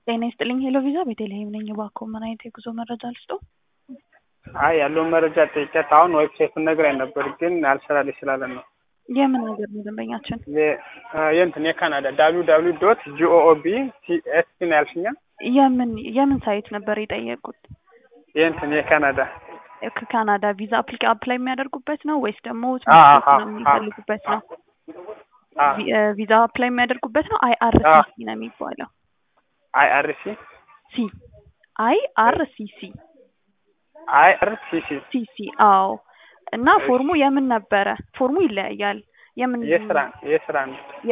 ጤና ይስጥልኝ ሄሎ ቪዛ ቤተልሔም ነኝ። እባክዎ ምን አይነት የጉዞ መረጃ ልስጥዎ? አይ ያለውን መረጃ ጠይቄያት አሁን ዌብሳይቱን ነግራኝ ነበር፣ ግን አልሰራልኝ ስላለ ነው። የምን ሀገር ነው ደንበኛችን? የ- የእንትን የካናዳ ዳብሊው ዳብሊው ዶት ጂኦኦቢ ሲኤስሲ ነው ያልሽኛ? የምን የምን ሳይት ነበር የጠየቁት? የእንትን የካናዳ ከካናዳ ቪዛ አፕሊካ አፕላይ የሚያደርጉበት ነው ወይስ ደግሞ አ- ትምህርት አ- ነው የሚፈልጉበት ነው? አ- ቪ- እ ቪዛ አፕላይ የሚያደርጉበት ነው። አይ አር አ- ሲ ሲ ነው የሚባለው። አይ አር ሲ ሲ አይ አር ሲ ሲ አይ አር ሲ ሲ ሲ ሲ አዎ። እና ፎርሙ የምን ነበረ? ፎርሙ ይለያያል። የምን የስራ የስራ ነው።